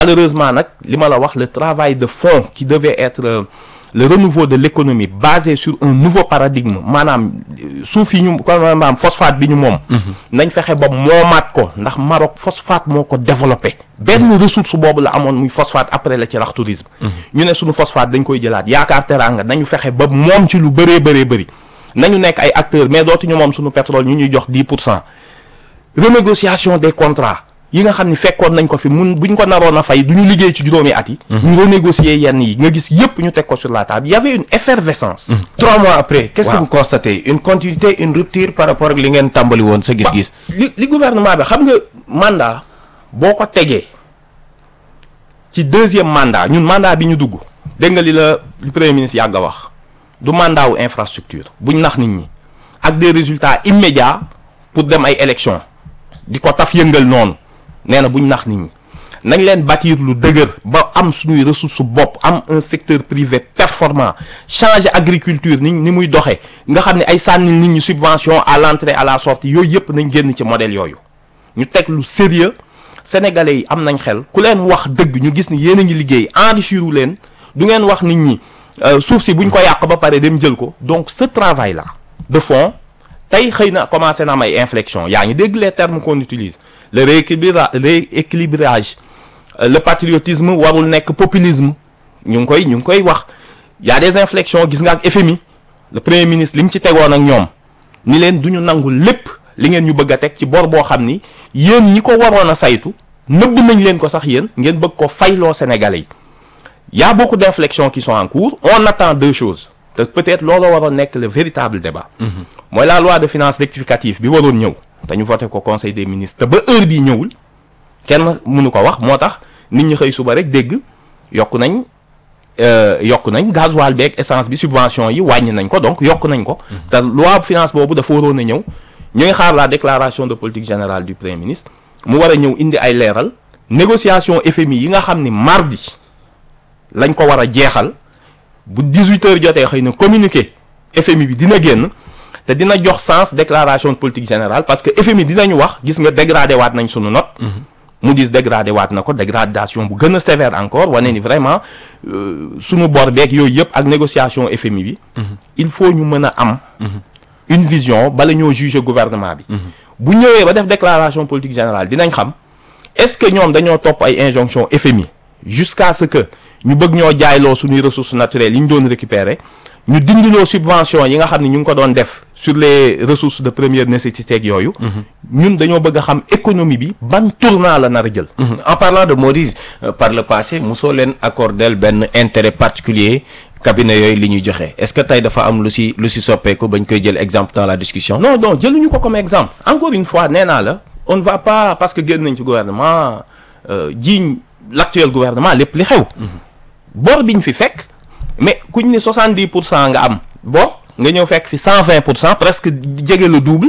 malheureusement nag li ma la wax le travail de fond qui devait être euh, le renouveau de l'économie basé sur un nouveau paradigme maanaam euh, suuf yi ñu comme maanaam phosphate bi ñu moom nañ fexe ba moomaat ko ndax Maroc phosphate moo ko développé benn ressource boobu la amoon muy phosphate après la ci rax tourisme ñu ne suñu phosphate dañ koy jëlaat yaakaar teraanga nañu fexe ba moom ci lu bëree bëree bëri nañu nekk ay acteurs mais dootuñu moom suñu pétrole ñu ñuy jox 10 pour cent renégociation des contrats yi nga xam ni fekkoon nañ ko fi mun buñ ko naroon a fay du ñu liggéey ci juróomi at yi ñu renégocier yenn yi nga gis yépp ñu teg ko sur la table il y avait une effervescence trois mois après qu'est-ce que Waaw. vous constatez une continuité une rupture par rapport ak li ngeen tàmbali woon sa gis-gis li li gouvernement bi xam nga mandat boo ko tegee ci deuxième mandat ñun mandat bi ñu dugg dégg nga li la li premier ministre yàgg a wax du mandat wu infrastructure buñ nax nit ñi ak des résultats immédiats pour dem ay élections di ko taf yëngal noonu nee na buñ nax nit ñi nañ leen bâtir lu dëgër ba am suñuy ressources bopp am un secteur privé performant changer agriculture ni ni muy doxee nga xam ne ay sànni nit ñi subvention à l'entrée à la sortie yooyu yëpp nañ génn ci modèle yooyu ñu teg lu sérieux sénégalais yi am nañ xel ku leen wax dëgg ñu gis ni yéen a ngi liggéey enrichir wu leen du ngeen wax nit ñi euh, suuf si buñ ko yàq ba pare dem jël ko donc ce travail là de fond tey xëy na commencé na am ay inflexion yaa ngi dégg les termes qu'on utilise le rééquilibra rééquilibrage euh, le patriotisme warul nekk populisme ñu ngi koy ñu ngi koy wax y a des inflexions gis nga ak FMI le premier ministre li mu ci tegoon ak ñoom ni leen du ñu nangu lépp li ngeen ñu bëgg a teg ci bor boo xam ni yéen ñi ko waroon a saytu nëbb nañ leen ko sax yéen ngeen bëgg ko fayloo Sénégalais yi y a beaucoup d'inflexions qui sont en cours on attend deux choses te peut-être looloo waroon nekk le véritable débat mooy la loi de finances rectificative bi waroon ñëw te ñu voté ko conseil des ministres te ba heure bii ñëwul kenn mënu ko wax moo tax nit ñi xëy suba rek dégg yokk nañ euh, yokk nañ gasoil beeg essence bi subvention yi wàññi nañ ko donc yokk nañ ko te loi de finance boobu dafa waroon a ñëw ñu ngi xaar la déclaration de politique générale du premier ministre mu war a ñëw indi ay leeral négociation FMI yi nga xam ni mardi lañ ko war a jeexal bu 18 heures jotee xëy na communiqué FMI bi dina génn te dina jox sens déclaration de politique générale parce que FMI dinañu wax gis nga dégradé waat nañ sunu note mu dis dégradé waat na ko dégradation bu gën a sévère encore wane ni vraiment euh, sunu bor beeg yooyu yëpp ak négociation FMI bi il faut ñu mën a am une vision bala ñoo juger gouvernement bi bu ñëwee ba def déclaration politique générale dinañ xam est-ce que ñoom dañoo topp ay injonction FMI jusqu'à ce que ñu bëgg ñoo jaayloo suñuy ressources naturelles yi ñu doon récupérer ñu dindiloo subvention yi nga xam ne ñu ngi ko doon def sur les ressources de première nécessité ak yooyu ñun dañoo bëgg a xam économie bi ban tournant la nar a jël en parlant de Maurice euh, par le passé mosoo leen accordel benn intérêt particulier cabinet yooyu li ñuy joxe est-ce que tey dafa am lu si lu si soppeeku bañ koy jël exemple dans la discussion non non jëluñu ko comme exemple encore une fois nee naa la on ne va pas parce que génn nañ ci gouvernement euh, jiiñ l'actuel gouvernement lépp li xew bor biñ fi fekk mais kuñ ne 70 pour cent nga am bor nga ñëw fekk fi 120 pour cent presque jege le double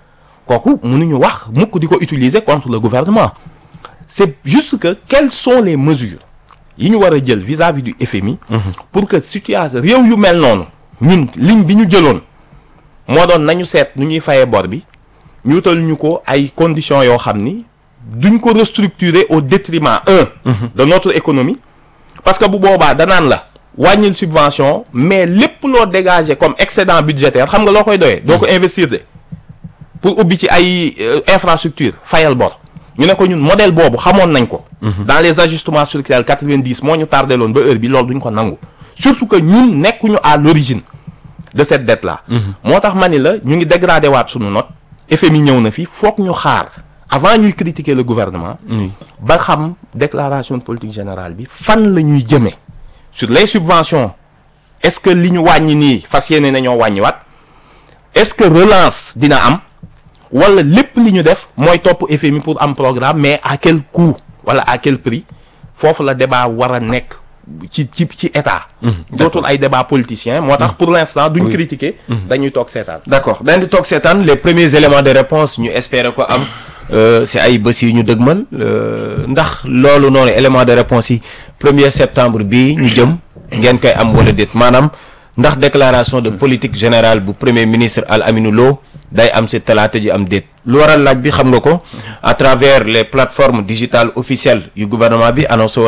kooku mënuñu wax mukk di ko utiliser contre le gouvernement c'est juste que quelles sont les mesures yi ñu war a jël vis-à-vis du FMI pour que situation réew yu mel noonu ñun ligne bi ñu jëloon moo doon nañu seet nu ñuy fayee bor bi ñu wutal ñu ko ay conditions yoo xam ni duñ ko restructurer au détriment un de notre économie parce que bu boobaa danaan la wàññil subvention mais lépp loo dégager comme excédent budgétaire xam nga loo koy doyee doo ko investir de pour ubbi ci ay euh, infrastructure fayal bor ñu ne ko ñun modèle boobu xamoon nañ ko dans les ajustements structurels 90 moo ñu tardé loon ba heure bi loolu duñ ko nangu surtout que ñun nekkuñu à l'origine de cette dette là moo tax ma ni la ñu ngi dégradé waat suñu note FMI ñëw na fi foog ñu xaar avant ñuy critiquer le gouvernement ba xam déclaration de politique générale bi fan la ñuy jëmee sur les subventions est-ce que li ñu wàññi nii fas yéene nañoo wàññiwaat est-ce que relance dina am wala lépp li ñu def mooy topp FMI pour am programme mais à quel coût wala à quel prix foofu la débat war a nekk ci ci ci état dootul ay débat politicien moo tax pour l'instant duñ critiquer dañuy toog seetaan d'accord dañ di toog seetaan les premiers éléments de réponse ñu espérer ko am si ay bés yi ñu dëgmal ndax loolu noonu élément de réponse yi premier septembre bii ñu jëm ngeen koy am wala déet maanaam ndax déclaration de politique générale bu premier ministre Al Aminou Lo day am si talaata ji am déet lu waral laaj bi xam nga ko à travers les plateformes digitales officielles yu gouvernement bi annoncé